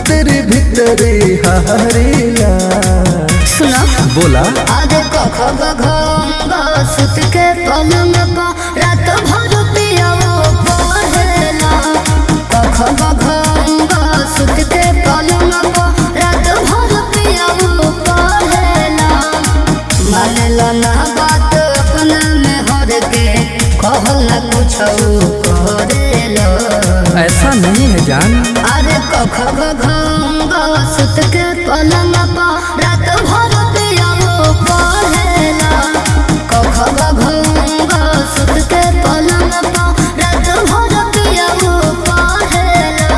भीतर भीतर हारेला सुनो बोला आधे कख गघ सुत के पलंग पा रात भर पियाओ पहेला कख गघ सुत के पलंग पा रात भर पियाओ पहेला मानेला ना बात अपना में हर के कहल ना कुछ करेला ऐसा नहीं है जान अरे कख गघ सुत के पलंग पा रात भर पियाओ पहेला कख गघ सुत के पलंग पा रात भर पियाओ पहेला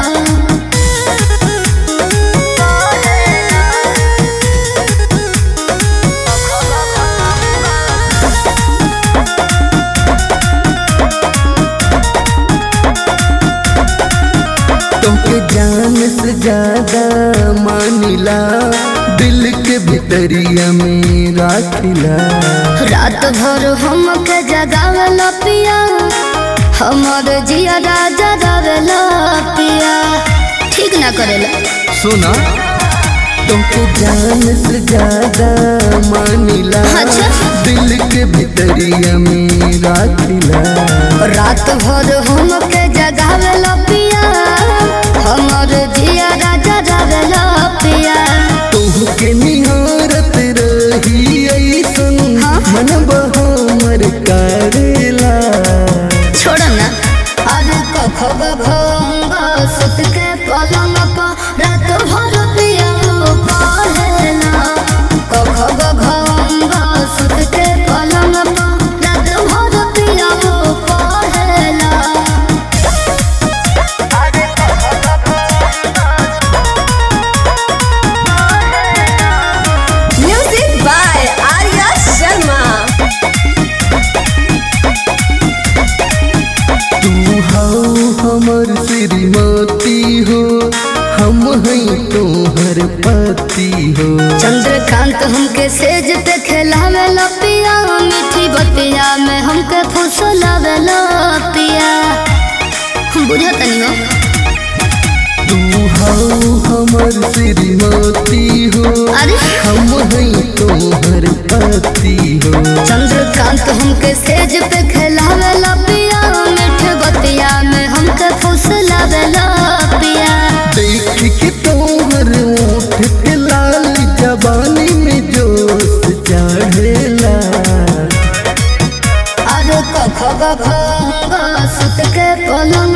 तुमके जान से ज्यादा मानिला दिल के भीतरिया में राखिला रात भर हमके जगावेला पिया हमर जिया राजा रावेला पिया ठीक ना करेला सुना तुमके जान से ज्यादा मानिला अच्छा। दिल के भीतरिया में राखिला रात भर हमके जगावेला पिया हमर जिया राजा रावेला पिया तुहके निहारत रही ऐसन हाँ? मन हमर करेला छोड़ ना अरे कख भंग सुत के पलंग पा रात भर पिया पहेला कख भंग सुत के पलंग पा रात भर पिया पहेला Music by Arya Sharma. तू हौ हमर श्रीमती हो हम हैं तोहर पति हो चंद्रकांत हमके सेज पे खेलावे पिया मीठी बतिया में हमके फुसलावे पिया बुझा तनी हो तू हौ हमर श्रीमती हो अरे हम हैं तोहर पति हो चंद्रकांत हमके सेज पे खेलावे पिया मीठी बतिया में हमके फुसलावे पिया देख के तोहर ओठ के लाल जवानी में जोश चढ़ेला अरे कख भंग सुत के पलंग